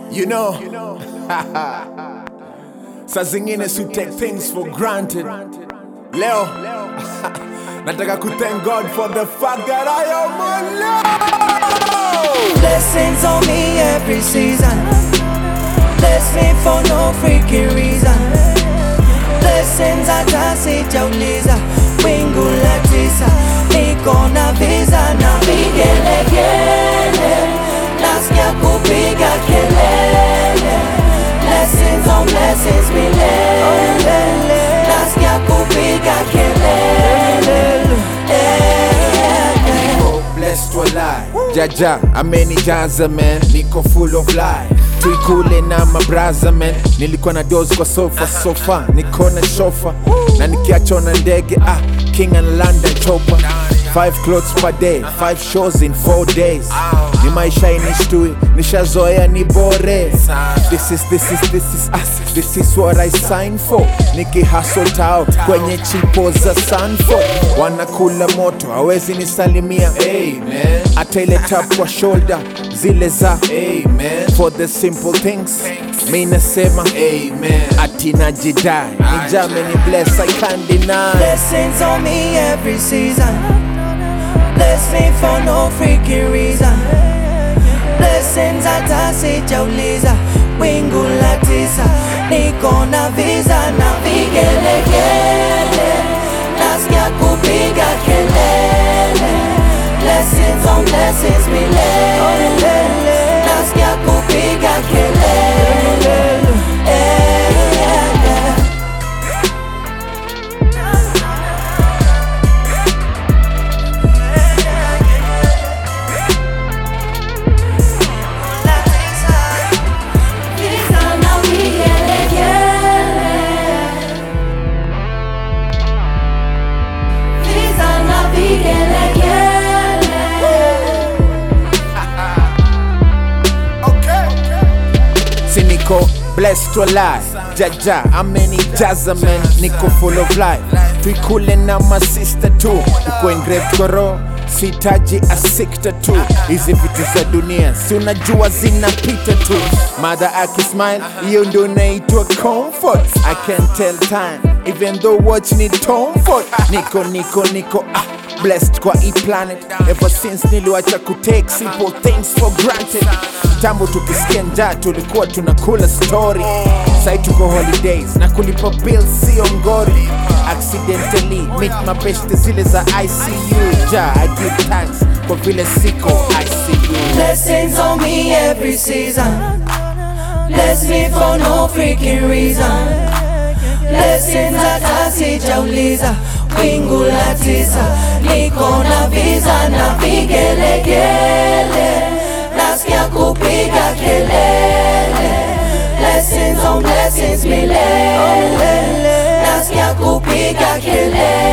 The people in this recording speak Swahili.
You know, saa zingine si take things for granted. Leo nataka ku thank God for the fact that I am alive. Blessings on me every season. Bless me for no freaking reason. Blessings hata sijauliza, wingu la tisa, niko na visa na vigelegele, nasikia kupiga kelele. Blessings on blessings milele, nasikia kupiga kelele. Eh, eh. Niko blessed to alive. Jaja amenijaza man, niko full of life. Tuikule na mabraza man, nilikuwa na dozi kwa sofa sofa, niko na shofa na nikiachwa na ndege ah, king and London chopper. Five clothes per day, five shows in four days. Ni maisha inishtui, nishazoea ni bore. This is this is this is us, this is what I signed for. Niki hustle tao kwenye chipo za Sanford, wanakula moto hawezi nisalimia. Amen. Hata ile tap kwa shoulder zile za Amen. For the simple things mi nasema Amen. Ati najidai ni jameni bless I can't deny. Blessings on me every season. Bless me for no freaking reason. Blessings hata sijauliza, wingu la tisa, niko na visa na vigelegele, nasikia kupiga kelele. Blessings on blessings milele, nasikia kupiga kelele. Eh, yeah, yeah. Sana vigelegele Sana vigelegele si niko blessed to alive jaja amenijaza man niko full of life tuikule na masista tu uko engraved koro sitaji asikta tu hizi vitu za dunia si unajua zinapita tu madha akismile hiyo ndo naitwa comfort i can tell time even though watch ni comfort niko niko niko ah blessed kwa e planet ever since niliwacha kutake simple things for granted tambo tukisikia njaa tulikuwa tunakula story sai tuko holidays na kulipa bill sio ngori accidentally meet mabeshte zile za icu ja i give thanks kwa vile siko icu Blessings on me every season. Bless me for no freaking reason. Blessings hata sijauliza, wingu la tisa, niko na visa na vigelegele, nasikia kupiga kelele. Blessings on blessings milele, nasikia kupiga kelele.